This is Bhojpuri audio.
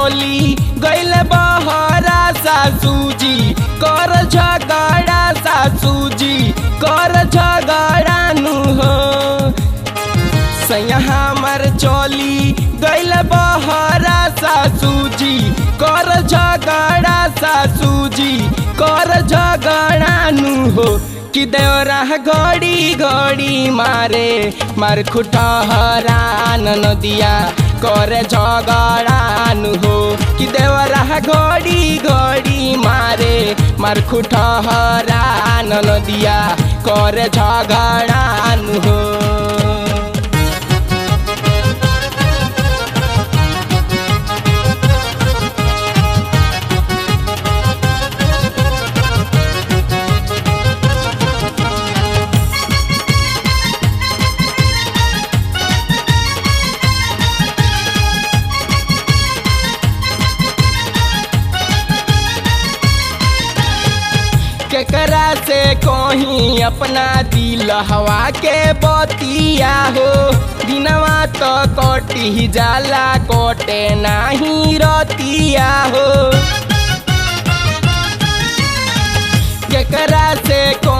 चली गैल बहरा सासूजी कर झगड़ा सासूजी कर झगड़ा नु हो सैया हमर चली गैल बहरा सासूजी कर झगड़ा सासूजी कर झगड़ा नु हो कि देवरा घड़ी घड़ी मारे मार खुटहरा नदिया करे झगड़ा नु हो कि देवरा घड़ी घड़ी मारे मार खुटहरा नदिया करे झगड़ा नु हो केकरा से कहीं अपना दिल हवा के बतिया हो दिनवा तो कटी जाला कटे नाही रत